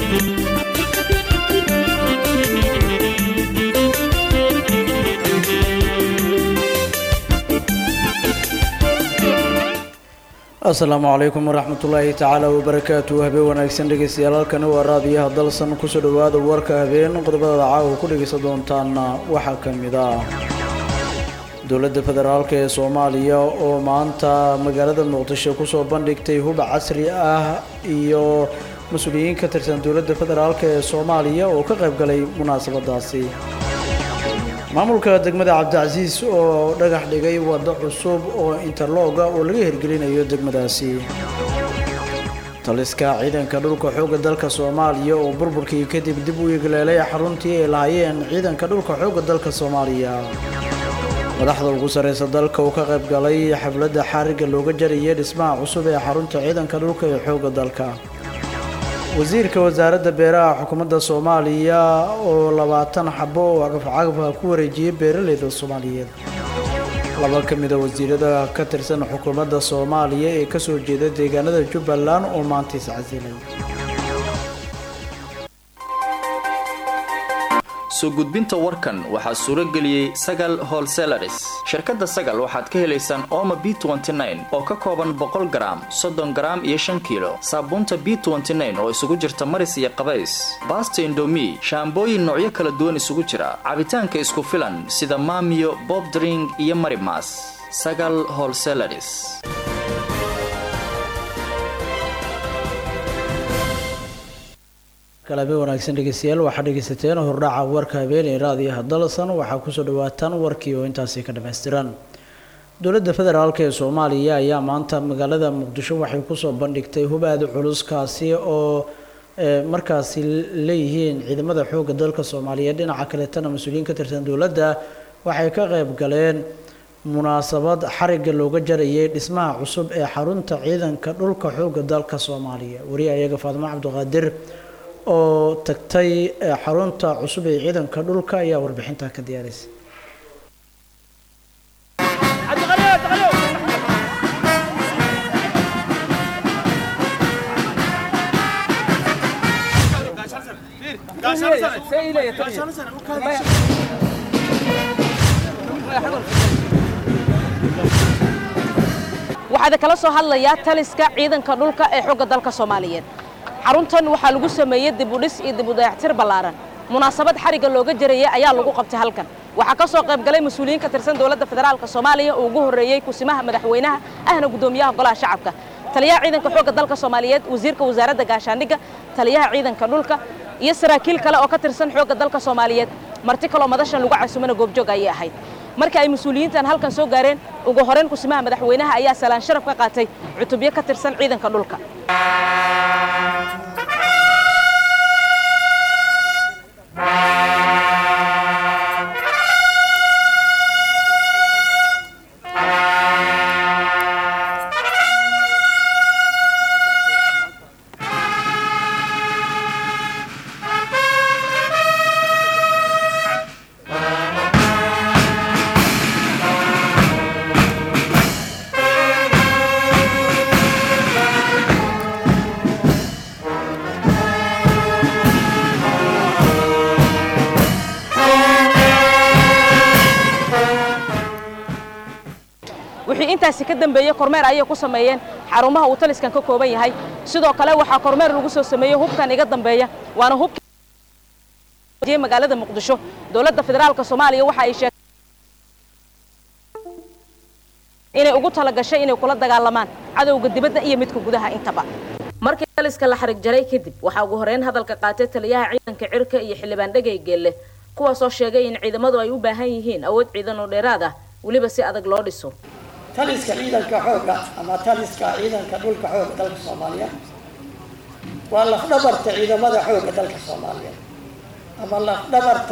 asalaamu calaykum waraxmatullaahi tacaala wabarakaatu habeen wanaagsan dhegeystayaal halkani waa raadiyaha dalsan kusoo dhowaada warka habeen qodobada caawa ku dhegeysan doontaana waxaa ka mid ah dowladda federaalk ee soomaaliya oo maanta magaalada muqdisho kusoo bandhigtay hub casri ah iyo mas-uuliyiin ka tirsan dowladda federaalk ee soomaaliya oo ka qayb galay munaasabadaasi maamulka degmada cabdicasiis oo dhagax dhigay waddo cusub oo interlooga oo laga hirgelinayo degmadaasi taliska ciidanka dhulka xoogga dalka soomaaliya oo burburkii kadib dib u igleelay xaruntii ay lahaayeen ciidanka dhulka xoogga dalka soomaaliya madaxda ugu sarreysa dalka uu ka qayb galay xafladda xaarigga looga jarayay dhismaha cusub ee xarunta ciidanka dhulka ee xoogga dalka wasiirka wasaaradda beeraha xukuumadda soomaaliya oo labaatan xabo oo cagafcagafka ku wareejiyay beeraleyda soomaaliyeed laba ka mid a wasiirada ka tirsan xukuumadda soomaaliya ee kasoo jeeda deegaanada jubbaland oo maanta iscasilay soo gudbinta warkan waxaa suuro geliyey sagal holselaris shirkadda sagal waxaad ka helaysaan ooma b oo ka kooban boqol garaam soddon garaam iyo shan kiilo saabuunta b oo isugu jirta maris iyo qabays baasta indomi shaambooyin noocyo kala duwan isugu jira cabitaanka isku filan sida maamiyo bobdring iyo marimas sagal holselaris kalabe wanaagsan dhegeystayaal waxaa dhegeysateen hordhaca warka habeen ee raadiyaha dalsan waxaa kusoo dhawaataan warkii oo intaasi ka dhammaystiran dowladda federaalk ee soomaaliya ayaa maanta magaalada muqdisho waxay kusoo bandhigtay hubaad culuskaasi oo markaasi leeyihiin ciidamada xoogga dalka soomaaliyeed dhinaca kaleetana mas-uuliyiin ka tirsan dowladda waxay ka qayb galeen munaasabad xarigga looga jarayay dhismaha cusub ee xarunta ciidanka dhulka xoogga dalka soomaaliya wariya ayaga faadimo cabdiqaadir oo tagtay xarunta cusub ee ciidanka dhulka ayaa warbixinta ka diyaarisay waxaad kala soo hadlayaa taliska ciidanka dhulka ee xogga dalka soomaaliyeed xaruntan waxaa lagu sameeyey dibudhis iyo dibudayactir ballaaran munaasabad xarigga looga jarayay ayaa lagu qabtay halkan waxaa ka soo qayb galay mas-uuliyiin ka tirsan dowladda federaalka soomaaliya oo ugu horreeyey kusimaha madaxweynaha ahna guddoomiyaha golaha shacabka taliyaha ciidanka xoogga dalka soomaaliyeed wasiirka wasaaradda gaashaandhigga taliyaha ciidanka dhulka iyo saraakiil kale oo ka tirsan xoogga dalka soomaaliyeed marti kaloo madashan lagu casumana goobjoog ayay ahayd marka ay mas-uuliyiintan halkan soo gaareen ugu horeyn kusimaha madaxweynaha ayaa salaan sharaf ka qaatay cutubyo ka tirsan ciidanka dhulka wixii intaasi ka dambeeyey kormeer ayay ku sameeyeen xarumaha uu taliskan ka kooban yahay sidoo kale waxaa kormeer lagu soo sameeyey hubkan iga dambeeya waana hubkii magaalada muqdisho dowladda federaalka soomaaliya waxa ay sheegtay inay ugu talagashay inay kula dagaalamaan cadowga dibadda iyo midka gudaha intaba markii taliska la xarig jaray kadib waxaa ugu horeyn hadalka qaatay taliyaha ciidanka cirka iyo xildhibaan dhegay geelle kuwaasoo sheegay in ciidamadu ay u baahan yihiin awood ciidan oo dheeraad ah weliba si adag loo dhiso taliska ciidanka xoogga ama taliska ciidanka dhulka xoogga dalka soomaaliya waa lafdhabarta ciidamada xoogga dalka soomaaliya ama lafdhabarta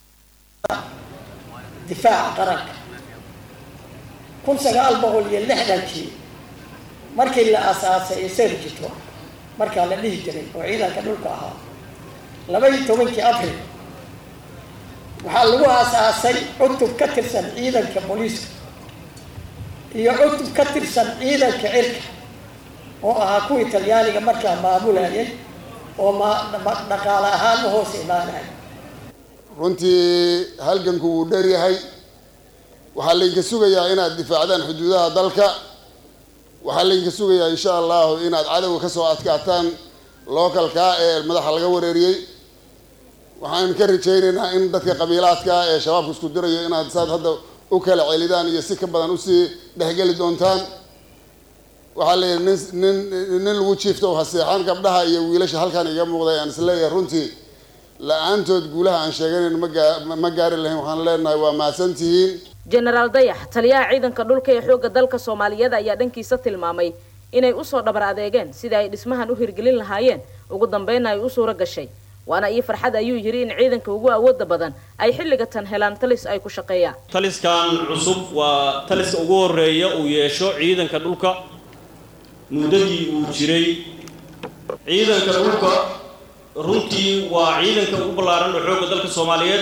difaaca qaranka kun sagaal boqol iyo lixdankii markii la aasaasay ee serjito markaa la dhihi jiray oo ciidanka dhulka ahaa laba iyo tobankii abril waxaa lagu aasaasay cutub ka tirsan ciidanka booliiska iyo cutub ka tirsan ciidanka cirka oo ahaa kuwii talyaaniga markaa maamulayay oo ma dhaqaale ahaan ma hoos imaanayo runtii halganku wuu dheer yahay waxaa laydinka sugayaa inaad difaacdaan xuduudaha dalka waxaa laydinka sugayaa insha allahu inaad cadowga ka soo adkaataan lookalkaa ee madaxa laga wareeriyey waxaan ka rajaynaynaa in dadka qabiilaadka ee shabaabka isku dirayo inaad saad hadda u kala celidaan iyo si ka badan usii dhexgeli doontaan waxaa layidhi nin nin nin lagu jiifto haseexaan gabdhaha iyo wiilasha halkan iga muuqday aan isleeyahay runtii la-aantood guulaha aan sheeganayn magaa ma gaari lahayn waxaan leenahay waa mahadsantihiin jenaraal dayax taliyaha ciidanka dhulka ee xoogga dalka soomaaliyeed ayaa dhankiisa tilmaamay inay usoo dhabar adeegeen sidai ay dhismahan u hirgelin lahaayeen ugu dambeynna ay u suuro gashay waana ii farxad ayuu yidhi in ciidanka ugu awooda badan ay xilliga tan helaan talis ay ku shaqeeyaan taliskan cusub waa taliska ugu horeeya uu yeesho ciidanka dhulka muddadii uu jiray ciidanka dhulka runtii waa ciidanka ugu ballaaran oo xoogga dalka soomaaliyeed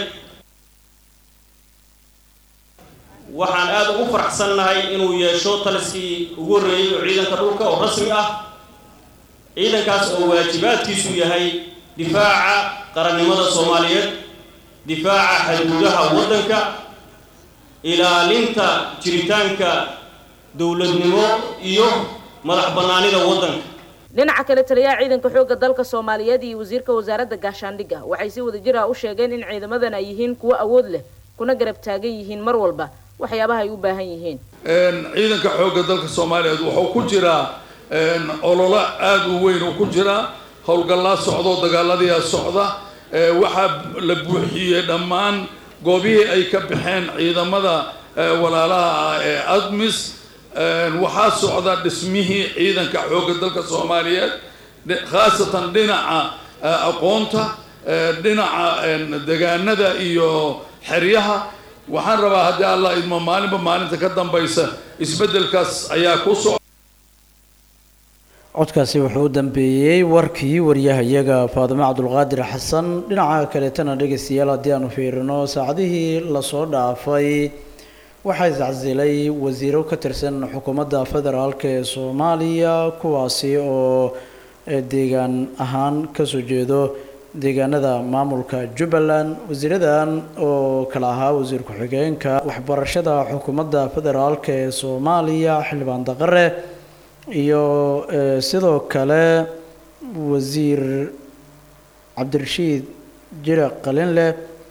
waxaan aada ugu faraxsannahay inuu yeesho taliskii ugu horreeyey oo ciidanka dhulka oo rasmi ah ciidankaas oo waajibaadkiisu yahay difaaca qarannimada soomaaliyeed difaaca xuduudaha waddanka ilaalinta jiritaanka dowladnimo iyo madax bannaanida waddanka dhinaca kale taliyaha ciidanka xoogga dalka soomaaliyeed iyo wasiirka wasaaradda gaashaandhigga waxay si wadajir ah u sheegeen in ciidamadan ay yihiin kuwo awood leh kuna garab taagan yihiin mar walba waxyaabaha ay u baahan yihiin ciidanka xoogga dalka soomaaliyeed wuxuu ku jiraa ololo aada u weyn uu ku jiraa howlgallaa socdo dagaaladiia socda waxaa la buuxiyey dhammaan goobihii ay ka baxeen ciidamada walaalaha ah ee admis waxaa socda dhismihii ciidanka xoogga dalka soomaaliyeed khaasatan dhinaca aqoonta dhinaca degaanada iyo xeryaha waxaan rabaa haddii allah idmo maalinba maalinta ka dambaysa isbeddelkaas ayaa ku soc codkaasi wuxuu u dambeeyey warkii waryahayaga faadimo cabdulqaadir xasan dhinaca kaleetana dhegeystayaal haddii aanu fiirino saacadihii lasoo dhaafay waxaa iscasilay wasiiro ka tirsan xukuumadda federaalk ee soomaaliya kuwaasi oo deegaan ahaan kasoo jeedo deegaanada maamulka jubbaland wasiiradan oo kala ahaa wasiir ku-xigeenka waxbarashada xukuumadda federaalk ee soomaaliya xildhibaan daqare iyo sidoo kale wasiir cabdirashiid jire qalinleh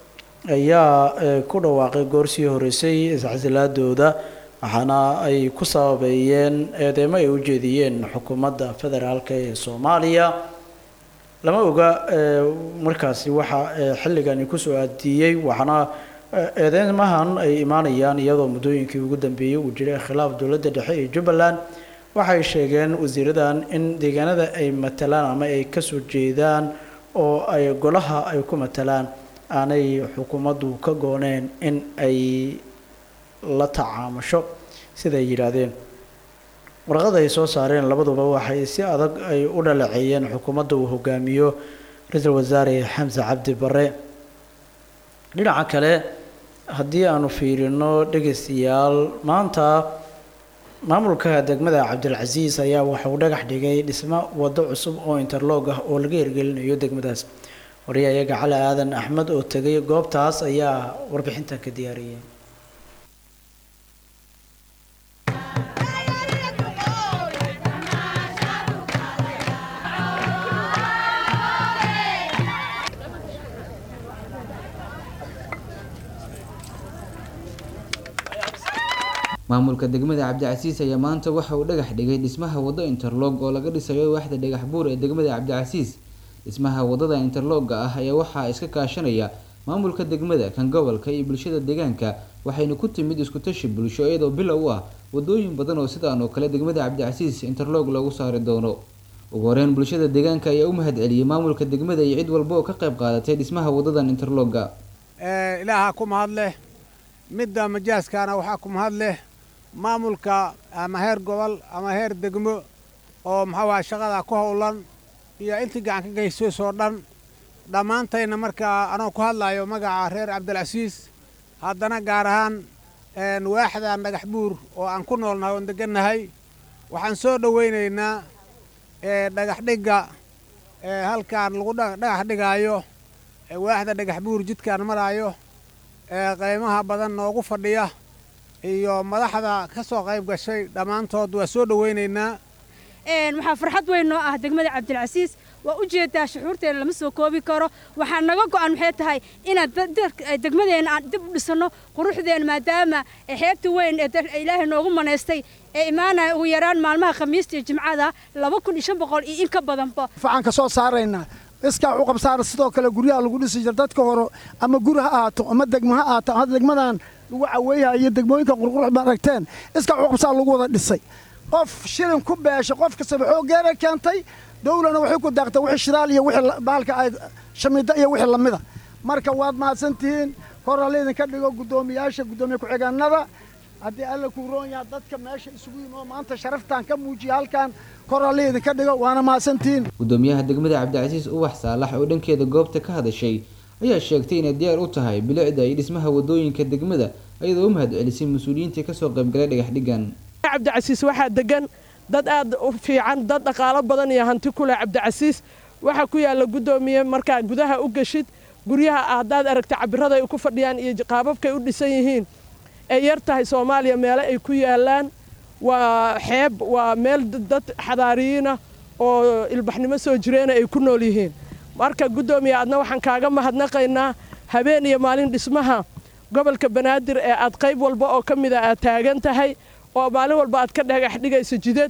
ayaa ku dhawaaqay goorsii horeysay iscasilaadooda waxaana ay ku sababeeyeen eedeymo ay u jeediyeen xukuumadda federaalk ee soomaaliya lama oga markaasi waxa xilligani kusoo aadiyey waxaana eedeymahan ay imaanayaan iyadoo muddooyinkii ugu dambeeyey uu jiray khilaaf dowladda dhexe ee jubbaland waxay sheegeen wasiiradan in deegaanada ay matalaan ama ay kasoo jeedaan oo ay golaha ay ku matalaan aanay xukuumaddu ka gooneen in ay la tacaamusho siday yidhaahdeen warqada ay soo saareen labaduba waxay si adag ay u dhaleeceeyeen xukuumadda uu hogaamiyo ra-iisul wasaare xamse cabdi bare dhinaca kale haddii aanu fiirino dhegeystayaal maanta maamulka degmada cabdilcasiis ayaa waxa uu dhagax dhigay dhismo waddo cusub oo interloog ah oo laga hirgelinayo degmadaas wariyayaga cali aadan axmed oo tegay goobtaas ayaa warbixintan ka diyaariyay maamulka degmada cabdicasiis ayaa maanta waxa uu dhagax dhigay dhismaha waddo interlog oo laga dhisayo waaxda dhagax buur ee degmada cabdicasiis dhismaha waddada interlogga ah ayaa waxaa iska kaashanaya maamulka degmada kan gobolka iyo bulshada deegaanka waxayna ku timid iskutashi bulsho iyadoo bilow u ah wadooyin badan oo sidaan oo kale degmada cabdicasiis interlog loogu saari doono ugu horeyn bulshada deegaanka ayaa u mahad celiyey maamulka degmada iyo cid walba oo ka qayb qaadatay dhismaha wadadan interlogga ilaaha ku mahad leh midda majaaskana waxaa ku mahad leh maamulka ama heer gobol ama heer degmo oo maxaa waaya shaqada ku howlan iyo intii gacan ka geysoysoo dhan dhammaantayna markaa anoo ku hadlayo magaca reer cabdilcasiis haddana gaar ahaan waaxdan dhagax buur oo aan ku noolnahay oon degannahay waxaan soo dhowaynaynaa dhagax dhigga ee halkaan lagu dhagax dhigaayo ee waaxda dhagax buur jidkaan maraayo ee qaymaha badan noogu fadhiya iyo madaxda ka soo qayb gashay dhammaantood waa soo dhowaynaynaa waxaa farxad weyn noo ah degmada cabdilcasiis waa u jeedaa shuxuurteena lama soo koobi karo waxaa naga go'an maxay tahay inaan degmadeena aan dib u dhisanno quruxdeena maadaama xeebta weyn ee ilaahay noogu manaystay ee imaanaya ugu yaraan maalmaha khamiista iyo jimcada laba kun iyo shan boqol iyo in ka badanba waxaan ka soo saaraynaa iskaa u qabsaara sidoo kale guryaha lagu dhisi jira dadka hore ama guri ha ahaato ama degmo ha ahaato hadda degmadan lagu caweeyaha iyo degmooyinka qurqurux ma aragteen iskaa u qabsaar lagu wada dhisay qof shilin ku beesha qof kastaba xoogeena keentay dowlana waxay ku daaqtay wixii shidaal iyo wixii baalka ay shamiida iyo wixii lamida marka waad mahadsantihiin kor ha laydinka dhigo guddoomiyaasha guddoomiye ku-xigeenada haddii alla kuu roon yaha dadka meesha isugu yimi oo maanta sharaftaan ka muujiya halkan kor ha laydinka dhigo waana mahadsantihiin gudoomiyaha degmada cabdicasiis ubax saalax oo dhankeeda goobta ka hadashay ayaa sheegtay inay diyaar u tahay bilicda iyo dhismaha wadooyinka degmada iyadoo u mahad celisay mas-uuliyiintii kasoo qaybgalay dhagax dhigan cabdicasiis waxaa degan dad aad u fiican dad dhaqaalo badan iyo hanti ku leh cabdicasiis waxaa ku yaalla guddoomiye markaa gudaha u geshid guryaha haddaad aragta cabirada ay ku fadhiyaan iyo qaababkay u dhisan yihiin ay yar tahay soomaaliya meele ay ku yaallaan waa xeeb waa meel dad xadaariyiinah oo ilbaxnimo soo jireena ay ku nool yihiin marka guddoomiye adna waxaan kaaga mahadnaqaynaa habeen iyo maalin dhismaha gobolka banaadir ee aad qayb walba oo ka mida aad taagan tahay oo maalin walba aad ka dhagax dhigayso jidad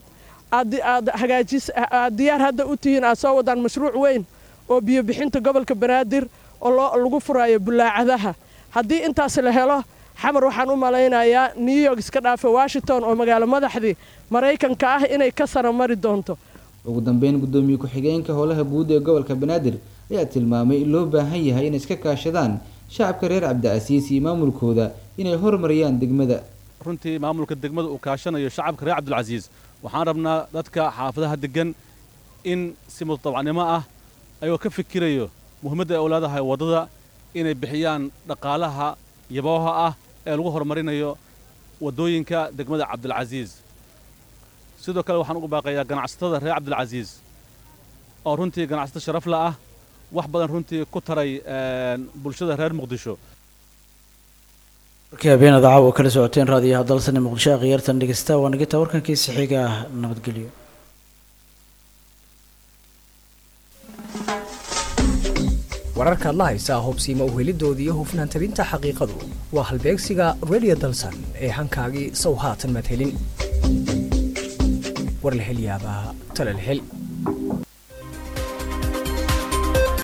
aad hagaajis aad diyaar hadda u tihiin aad soo wadaan mashruuc weyn oo biyo bixinta gobolka banaadir oo lagu furaayo bulaacadaha haddii intaas la helo xamar waxaan u malaynayaa new york iska dhaafa washington oo magaalo madaxdii maraykanka ah inay ka sara mari doonto ugu dambeyn guddoomiye ku-xigeenka howlaha guud ee gobolka banaadir ayaa tilmaamay in loo baahan yahay inay iska kaashadaan shacabka reer cabdicasiis iyo maamulkooda inay horumariyaan degmada runtii maamulka degmada uu kaashanayo shacabka reer cabdilcasiis waxaan rabnaa dadka xaafadaha degan in si mutadabacnimo ah ayagoo ka fikirayo muhiimadda ay u leedahay waddada inay bixiyaan dhaqaalaha yabooha ah ee lagu horumarinayo waddooyinka degmada cabdilcasiis sidoo kale waxaan ugu baaqayaa ganacsatada reer cabdilcasiis oo runtii ganacsato sharafla ah wax badan runtii ku taray bulshada reer muqdisho markii habeenada caawa kala socoteen raadiyaha dalsane muqdisho khiyaartan dhegeysta waa nagita warkankiisa xiga ah nabadgelyo wararka adla haysaa hubsiima uhelidoodii iyo hufnaan tabinta xaqiiqadu waa halbeegsiga radio dalsan ee hankaagii sow haatan madhelin warlahelyaabaha talalhel